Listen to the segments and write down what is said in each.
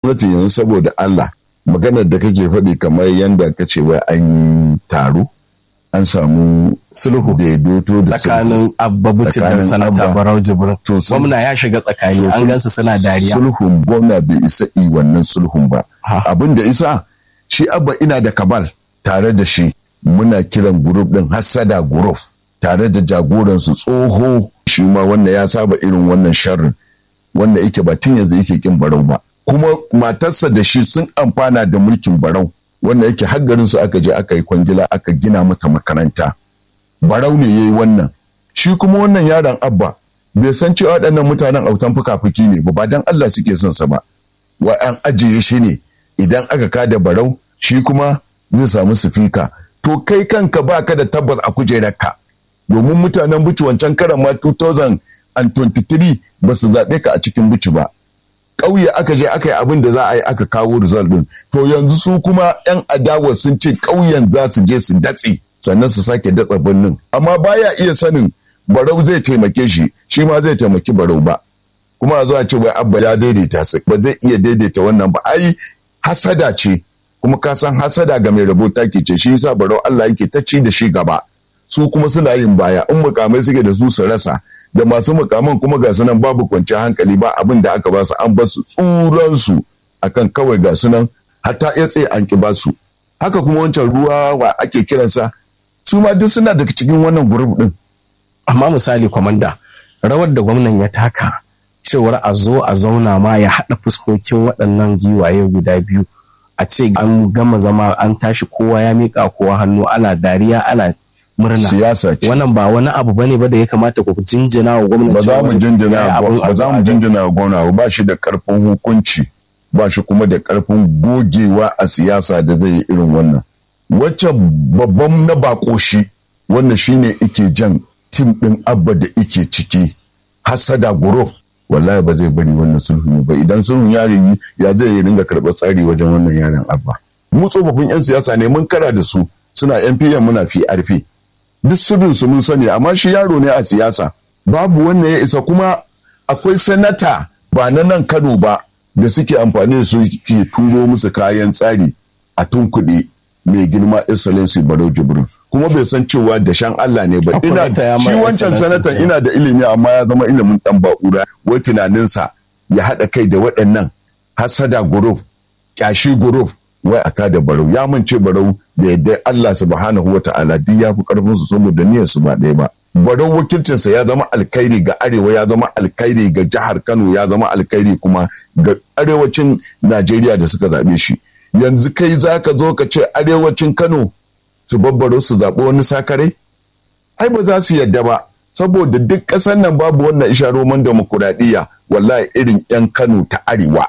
gwamnatin yanzu saboda Allah maganar da kake faɗi kamar yadda ka ce wai an yi taro an samu sulhu daidaito da tsakanin abba buci da Tsakanin sanata Abba. barau jibrin To, sul- gwamna ya shiga tsakani an gansu suna dariya sulhun gwamna bai isa yi wannan sulhun ba Ha. abin da isa shi abba ina da kabal tare da shi muna kiran gurup din hassada gurup tare da jagoransu tsoho shi ma wanda ya saba irin wannan sharrin wanda yake ba tun yanzu yake kin barau ba kuma matarsa da shi sun amfana da mulkin barau wanda yake har garin su aka je aka yi kwangila aka gina mata makaranta barau ne yayi wannan shi kuma wannan yaron abba bai san cewa waɗannan mutanen autan fuka-fuki ne ba ba dan Allah suke son sa ba wa an ajiye shi ne idan aka kada barau shi kuma zai samu sifika to kai kanka ba ka da tabbas a kujerarka domin mutanen buci wancan karan ma 2023 ba su zaɓe ka a cikin buci ba ƙauye aka je aka yi abin da za a yi aka kawo result din to yanzu su kuma 'yan adawa sun ce ƙauyen za su je su datse sannan su sake datsa birnin amma baya iya sanin barau zai taimake shi shi ma zai taimaki barau ba kuma a zo a ce wai abba ya daidaita su ba zai iya daidaita wannan ba ai hasada ce kuma ka san hasada ga mai rabo take ce shi yasa barau Allah yake ta ci da shi gaba su kuma suna yin baya in mukamai suke da su su rasa da masu mukaman kuma ga sunan babu kwanciyar hankali ba abin da aka ba su an ba su tsuran su akan kawai ga sunan hatta ya tsaye an ki ba su haka kuma wancan ruwa wa ake kiransa su ma duk suna daga cikin wannan group din amma misali kwamanda rawar da gwamnan ya taka cewar a zo a zauna ma ya haɗa fuskokin waɗannan giwaye guda biyu a ce an gama zama an tashi kowa ya miƙa kowa hannu ana dariya ana murna siyasa ce wannan ba wani abu bane ba da ya kamata ku jinjina wa gwamnati ba za mu cewar jinjina ya yi abin ba za a mu zo a jinjina wa gwamna ba, ba shi da karfin hukunci ba shi kuma da karfin gogewa a siyasa da zai yi irin wannan waccan babban na bako shi wannan shine ike jan tim din abba da ike ciki hasada group wallahi ba zai bari wannan sulhun ba idan sulhun ya yi ya zai yi ringa karɓar tsari wajen wannan yaran abba mu tsofaffin yan siyasa ne mun kara da su suna NPM muna PRP duk sirrin su mun sani amma shi yaro ne a siyasa babu wanda ya isa kuma akwai sanata ba na nan Kano ba da suke amfani da su ke turo musu kayan tsari a tunkuɗe mai girma excellency Barau Jibrin kuma bai san cewa da shan Allah ne ba ina Akwai ta ya shi mai wancan excellency sanatan kenan. ina da ilimi amma ya zama ilimin dan ba'ura wai tunaninsa ya haɗa kai da waɗannan hasada group kyashi group wai aka da barau ya mance barau da yadda Allah subhanahu wata'ala duk ya fi karfin su saboda niyyar su ba ɗaya ba barau wakilcinsa ya zama alkhairi ga arewa ya zama alkhairi ga jihar Kano ya zama alkhairi kuma ga arewacin Najeriya da suka zaɓe shi yanzu kai zaka zo ka ce arewacin Kano su babbaro su zaɓi wani sakare ai ba za su yadda ba saboda duk ƙasar nan babu wannan isharoman demokuraɗiyya wallahi irin 'yan Kano ta arewa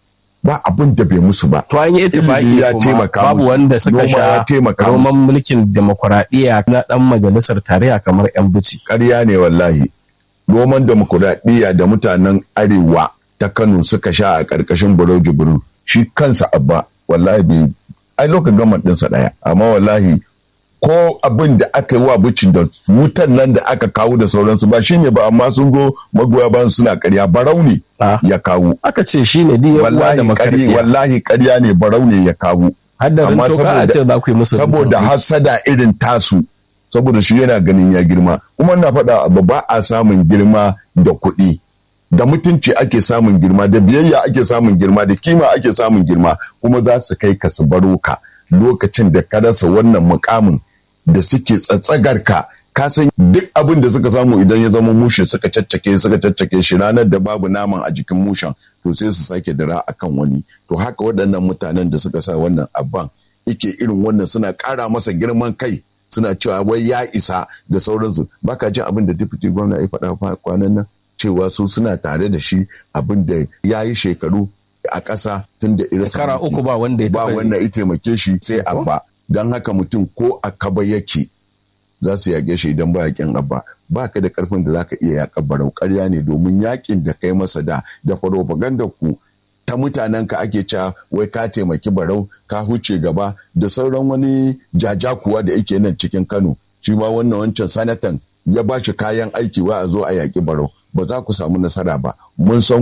ba abin da bai musu ba to an yi itifaki Ilimi ya kuma taimaka babu musu. wanda suka Noma sha ya taimaka roman musu. mulkin demokuraɗiyya na ɗan majalisar tarayya kamar 'yan buci ƙarya ne wallahi roman demokuraɗiyya da mutanen arewa ta kano suka sha a ƙarƙashin buro jibrin shi kansa abba wallahi bai ai lokacin gama ɗinsa ɗaya amma wallahi ko abin da aka yi wa bici da wutan nan da aka kawo da sauransu ba shi ne ba amma sun zo magoya bayan suna ƙarya barau ne Ah. ya kawo aka ce shi ne diya uwa da wallahi ƙarya makarfiya wallahi ƙarya ne barau ne ya kawo haddarin amma toka a saboda- ce za ku yi musu saboda rubutu. hasada irin tasu saboda shi yana ganin ya girma kuma na faɗa abu ba a samun girma da kuɗi da mutunci ake samun girma da biyayya ake samun girma da kima ake samun girma kuma za su kai ka su baro ka lokacin da ka rasa wannan mukamin da suke tsatsagar ka ka san duk abin da suka samu idan ya zama mushe suka caccake suka caccake shi ranar da babu naman a jikin mushen to sai su sake dira akan wani to haka waɗannan mutanen da suka sa wannan abban ike irin wannan suna ƙara masa girman kai suna cewa wai ya isa da sauransu baka jin abin da deputy gwamna ya faɗa fa kwanan nan cewa su suna tare da shi abin da ya yi shekaru a ƙasa tun da irin Shekara uku ba wanda ya ba taɓa wanda ya taimake shi sai abba don haka mutum ko a kaba yake za su yaƙe shi idan ba yaƙin abba ba ka da ƙarfin da za ka iya yaƙa barau ƙarya ne domin yaƙin da kai masa da da farofaganda ku ta mutanen ka ake cewa wai ka taimaki barau ka huce gaba da sauran wani jajakuwa da yake nan cikin kano shi ma wannan wancan sanatan ya ba shi kayan aiki wa a zo a yaƙi barau ba za ku samu nasara ba mun san ku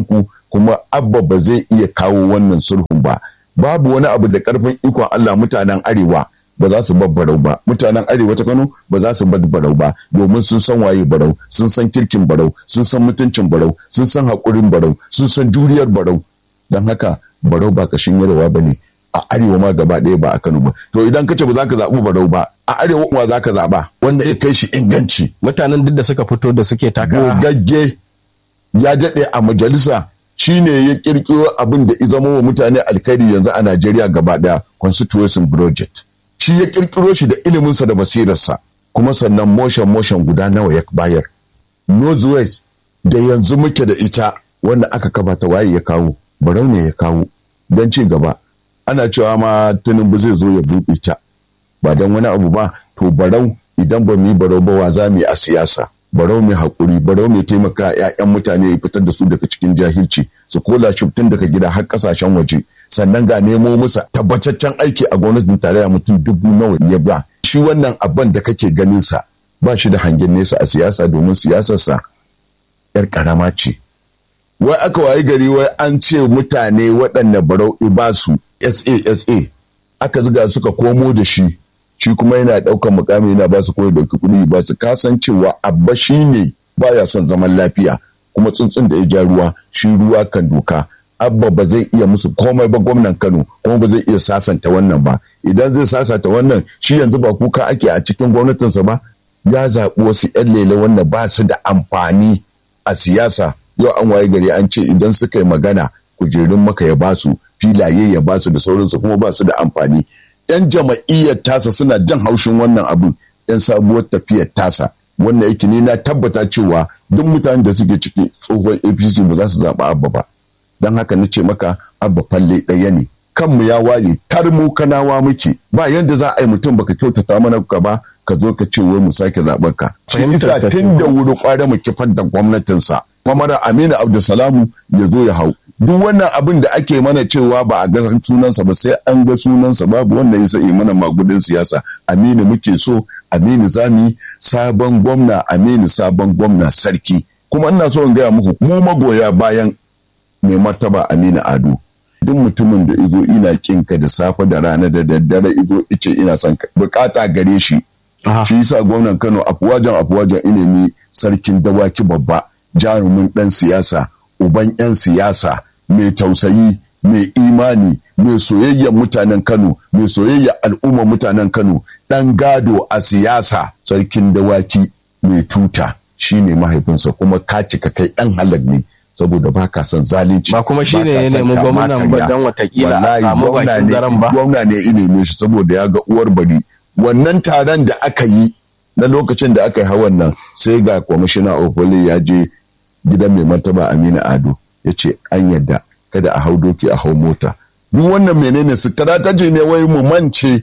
kuma abba ba zai iya kawo wannan sulhun ba babu wani abu da karfin ikon Allah mutanen arewa ba za su bar barau ba mutanen arewa ta Kano ba za su bar barau ba domin sun san waye barau sun san kirkin barau sun san mutuncin barau sun san haƙurin barau sun san juriyar barau don haka barau ba kashin yarwa ba ne a arewa ma gaba ɗaya ba a Kano ba to idan kace ba za ka zaɓi barau ba a arewa ma za ka zaɓa wanda ya kai shi inganci mutanen duk da suka fito da suke taka gogagge ya daɗe a majalisa shine ya kirkiro abin da zama wa mutane alkhairi yanzu a Najeriya gaba ɗaya constitution project shi ya kirkiro shi da iliminsa da basirarsa kuma sannan motion motion guda nawa ya bayar northwest da yanzu muke da ita wanda aka kafa ta waye ya kawo barau ne ya kawo don ci gaba ana cewa ma tinubu zai zo ya buɗe ta ba don wani abu ba to barau idan ba mu yi barau ba wa za mu yi a siyasa barau mai haƙuri barau mai taimaka ‘ya'yan mutane ya fitar da su daga cikin jahilci su kola shi tun daga gida har ƙasashen waje sannan ga nemo musa tabbataccen aiki a gwamnatin tarayya mutum dubu nawa ya ba shi wannan abin da kake ganin sa ba shi da hangen nesa a siyasa domin siyasarsa ‘yar ƙarama ce wai aka wayi gari wai an ce mutane waɗanda barau ibasu SASA aka ziga suka komo da shi shi kuma yana ɗaukar mukami yana ba su koyi dauki kuɗi ba su kasancewa abba shi ne baya son zaman lafiya kuma tsuntsun da ya ja ruwa shi ruwa kan doka abba ba zai iya musu komai ba gwamnan kano kuma ba zai iya sasanta wannan ba idan zai sasanta wannan shi yanzu ba kuka ake a cikin gwamnatinsa ba ya zaɓi wasu 'yan lele wanda ba su da amfani a siyasa yau an waye gari an ce idan suka yi magana kujerun maka ya basu filaye ya basu da sauransu kuma ba su da amfani yan jama'iyyar tasa suna jan haushin wannan abin yan sabuwar tafiyar tasa wannan yake ne na tabbata cewa duk mutanen da suke ciki tsohon apc ba za su zaɓi abba ba don haka na ce maka abba falle ɗaya ne kanmu ya waye tar mu kanawa muke ba yadda za a yi mutum baka kyautata mana ka ba ka zo ka ce wai mu sake zaɓen ka shi isa tun da wuri kware mu kifar da gwamnatinsa mamara aminu abdulsalamu ya zo ya hau duk wannan abin da ake mana cewa ba a ga sunansa ba sai an ga sunansa babu wanda ya sai mana magudin siyasa aminu muke so aminu zami sabon gwamna aminu sabon gwamna sarki kuma ina so in gaya muku mu magoya bayan mai martaba aminu ado duk mutumin da izo ina kinka da safe da rana da daddare izo ice ina son bukata gare shi shi yasa gwamnan kano afuwajan afuwajan ilimi sarkin dawaki babba jarumin dan siyasa uban 'yan siyasa mai tausayi mai imani mai soyayyar mutanen kano mai soyayyar al'ummar mutanen kano ɗan gado a siyasa sarkin dawaki mai tuta shine mahaifinsa kuma ka cika kai ɗan halak ne saboda ba ka son zalunci ba kuma shine ya nemi gwamnan ba don watakila a samu bakin zaren ba gwamna ne ya neme shi saboda ya ga uwar bari wannan taron da aka yi na lokacin da aka yi hawan nan sai ga kwamishina ofole ya je gidan mai martaba aminu ado ya ce an yadda kada a hau doki a hau mota duk wannan menene strategy ne wai mu mance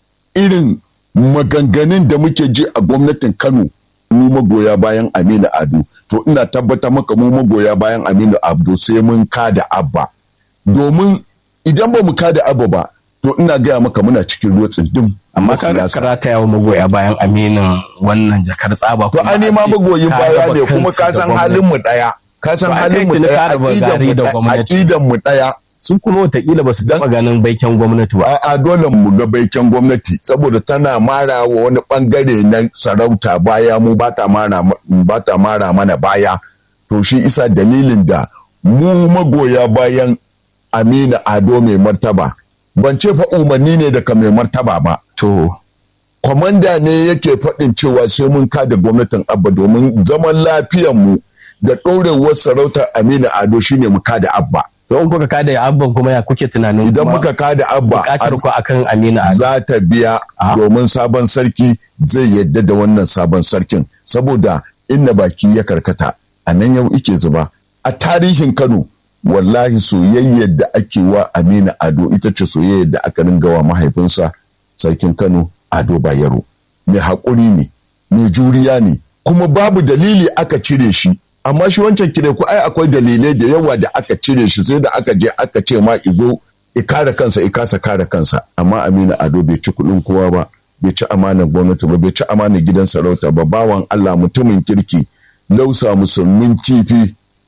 irin maganganun da muke ji a gwamnatin kano mu magoya bayan aminu ado to ina tabbata maka mu magoya bayan aminu ado sai mun kada abba domin idan ba mu kada abba ba to ina gaya maka muna cikin ruwa tsindin amma ka karata yawa magoya bayan aminin wannan jakar tsaba to an nema magoyin baya ne kuma ka san halin mu daya ka san halin mu daya aqidan mu daya su kuma watakila ba su taɓa ganin baiken gwamnati ba. A dole mu ga baiken gwamnati saboda tana mara wa wani bangare na sarauta baya mu ba ta mara mana baya. To shi isa dalilin da mu magoya bayan Amina Ado mai martaba. Ban ce fa umarni ne daga mai martaba ba. To. Kwamanda ne yake faɗin cewa sai mun kada gwamnatin Abba domin zaman lafiyanmu da ɗorewar sarautar Amina Ado shine mu kada Abba. don kuka kada ya abban kuma ya kuke tunanin idan muka kada abba bukatar ku akan amina za ta biya domin sabon sarki zai yadda da wannan sabon sarkin saboda inna baki ya karkata a nan yau ike zuba a tarihin kano wallahi soyayyar da ake wa amina ado ita ce soyayyar da aka ringa wa mahaifinsa sarkin kano ado bayero mai haƙuri ne mai juriya ne kuma babu dalili aka cire shi amma shi wancan kire ku ai akwai dalilai da yawa da aka cire shi sai da aka je aka ce ma izo i kare kansa i kasa kare kansa amma Aminu Ado bai ci kuɗin kowa ba bai ci amanar gwamnati ba bai ci amanar gidan sarauta ba bawan Allah mutumin kirki lausa musulmin kifi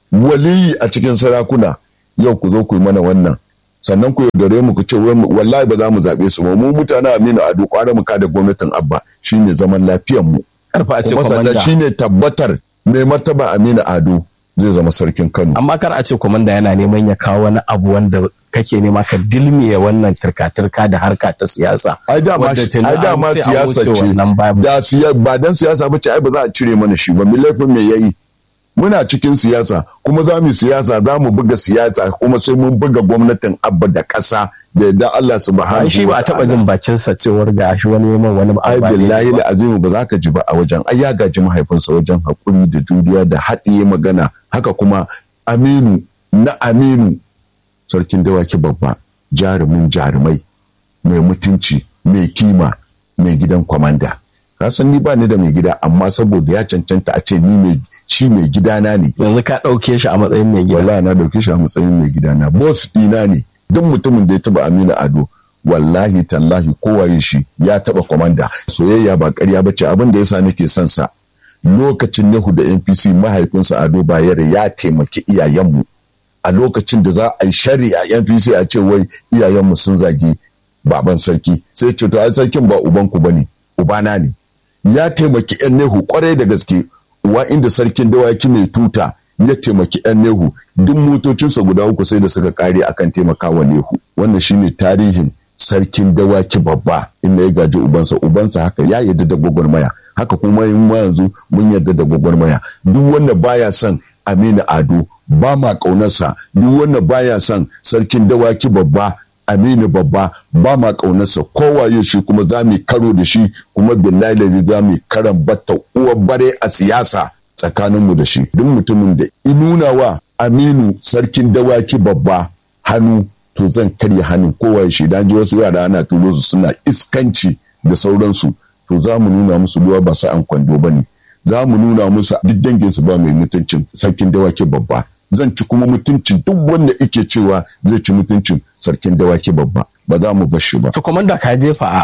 waliyi a cikin sarakuna yau ku zo ku yi mana wannan sannan ku yaudare mu ku ce wallahi ba za mu zaɓe su ba mu mutanen Aminu Ado kwara mu kada gwamnatin Abba shine zaman lafiyar mu karfa a ce kuma sannan komanda shine tabbatar mai martaba Aminu Ado zai zama sarkin Kano amma kar a ce komanda yana neman ya kawo wani abu wanda kake nema ka dilmiye wannan turka-turka da harka ta siyasa ai dama wadda tuni ai an dama ce an siyasa wuce ce wannan babu. da siya ba dan siyasa ba ce ai ba za a cire mana shi ba mi laifin me yayi muna cikin siyasa kuma za mu siyasa za mu buga siyasa kuma sai mun buga gwamnatin abba da ƙasa da yadda Allah subhanahu ai shi ba a taba jin bakinsa cewar ga shi wani yaman wani ai abu ba daidai billahi ba. da azimu ba za ka ji ba a wajen ai ya gaji mahaifinsa wajen hakuri da juriya da haɗiye magana haka kuma aminu na aminu sarkin dawaki babba jarumin jarumai mai mutunci mai kima mai gidan kwamanda ka san ni ba ni da mai gida amma saboda ya cancanta a ce ni mai shi mai gidana ne yanzu ka ɗauke shi a matsayin mai gida wallahi na dauke shi a matsayin mai gidana boss dina ne duk mutumin da ya taba Aminu Ado wallahi tallahi kowaye shi ya taba komanda soyayya ba ƙarya bace abin da yasa nake son sa lokacin Nehu da NPC mahaifinsa Ado Bayero ya taimaki iyayenmu a lokacin da za a yi shari'a NPC a ce wai iyayenmu sun zagi baban sarki sai ce to ai sarkin ba ubanku bane ubana ne ya taimaki yan Nehu kwarai da gaske wa inda sarkin dawaki mai tuta ya taimaki yan Nehu duk motocinsa guda uku sai da suka kare akan taimakawa Nehu wannan shine tarihin sarkin dawaki babba inda ya gaji ubansa ubansa haka ya yarda da gwagwarmaya haka kuma in ma yanzu mun yarda da gwagwarmaya duk wanda baya son Aminu Ado ba ma ƙaunarsa duk wanda baya son sarkin dawaki babba Aminu babba ba ma ƙaunarsa kowaye shi kuma za mu karo da shi kuma billahi lazi za mu karan batta uwar bare a siyasa tsakaninmu da shi duk mutumin da inuna wa Aminu sarkin dawaki babba hannu to zan karya hannun kowaye shi dan ji wasu yara ana turo su suna iskanci da sauransu to za mu nuna musu ruwa ba sa'an kwando ba ne za mu nuna musu duk danginsu ba mai mutuncin sarkin dawaki babba zan ci kuma mutuncin duk wanda ike cewa zai ci mutuncin sarkin dawaki babba ba za mu bar shi ba to komanda ka jefa a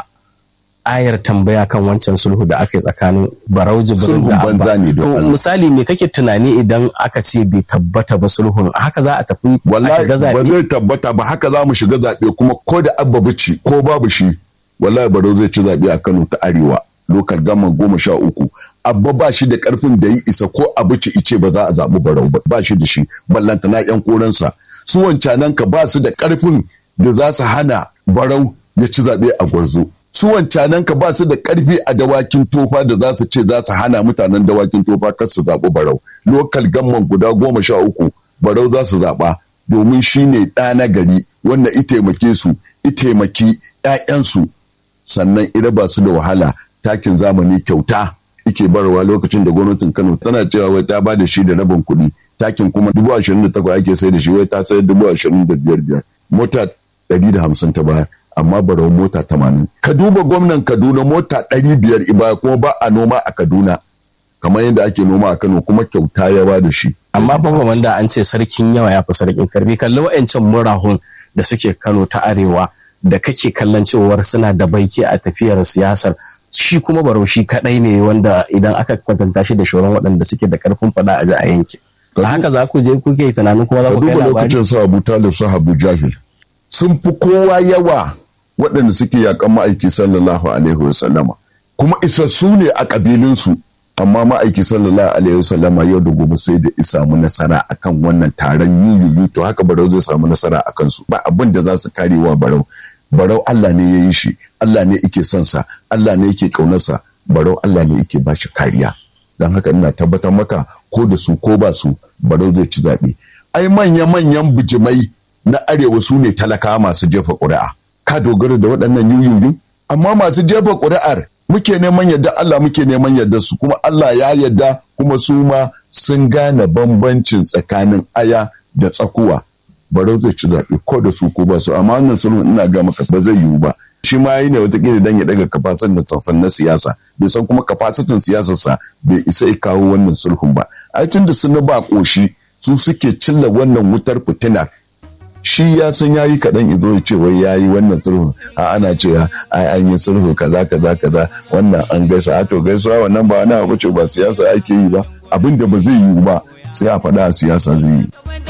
ayar tambaya kan wancan sulhu da aka yi tsakanin barau jibrin Sulhun da banza abba ne don to Allah. misali me kake tunani idan aka ce bai tabbata ba sulhun haka za a tafi a wallahi shiga ba zaɓe zai tabbata ba haka za mu shiga zaɓe kuma ko da abba bici ko babu shi wallahi barau zai ci zaɓe a kano ta arewa lokal gama goma sha uku abba ba shi da karfin da yi isa ko abici ice ba za a zaɓi barau ba ba shi da shi ballanta na yan koransa su wancanan ka ba su da karfin da za su hana barau ya ci zaɓe a gwarzo su wancanan ka ba su da karfi a dawakin tofa da za su ce za su hana mutanen dawakin tofa kar su zaɓi barau lokal gamman guda goma sha uku barau za su zaɓa domin shi ne ɗa na gari wanda i taimake su i taimaki 'ya'yansu sannan ira ba su da wahala takin zamani kyauta ike barwa lokacin da gwamnatin kano tana cewa wai ta ba da shi da rabin kuɗi takin kuma dubu ashirin da takwas ake sai da shi wai ta sayar dubu ashirin da biyar biyar mota ɗari da hamsin ta bayar amma barau mota tamanin ka duba gwamnan kaduna mota ɗari biyar ibaya kuma ba a noma a kaduna kamar yadda ake noma a kano kuma kyauta ya ba da shi amma fa komanda an ce sarkin yawa ya fi sarkin karfi kalli wa'ancan murahun da suke Kano ta arewa da kake kallon cewar suna da baiki a tafiyar siyasar shi kuma barau shi kadai ne wanda idan aka kwatanta shi da shoran waɗanda suke da karfin fada a ji a yanki da haka za ku je kuke tunanin kuma za ka ku kai duba labari lokacin su abu talib su abu jahil sun fi kowa yawa waɗanda suke yakan ma'aiki sallallahu alaihi wasallama kuma isassu ne a ƙabilinsu amma ma'aiki sallallahu alaihi wasallama yau da gobe sai da isa mu nasara akan wannan taron yiyiyi to haka barau zai samu nasara a kansu ba abin da za su kare wa barau barau Allah ne ya yi shi Allah ne yake son sa Allah ne yake ƙaunarsa barau Allah ne yake ba shi kariya don haka ina tabbatar maka ko da su ko ba su barau zai ci zaɓe ai manya-manyan bijimai na arewa su ne talakawa masu jefa ƙuri'a ka dogara da waɗannan yuyuyun amma masu jefa ƙuri'ar muke neman yadda Allah muke neman yadda su kuma Allah ya yadda kuma su ma sun gane bambancin tsakanin aya da tsakuwa barau zai ci zaɓe ko da su ko ba su amma wannan sulhun ina ga maka ba zai yiwu ba shi ma yi ne watakila dan ya daga kafasan da sassan na siyasa bai san kuma kafasitin siyasarsa bai isa ya kawo wannan sulhun ba ai tun da sun ba koshi su suke cilla wannan wutar fitina shi ya san ya yi kaɗan izo ya ce wai ya yi wannan sulhu a ana cewa ai an yi sulhu kaza kaza kaza wannan an gaisa a to gaisuwa wannan ba wani abu ce ba siyasa ake yi ba abin da ba zai yiwu ba sai a faɗa a siyasa zai yiwu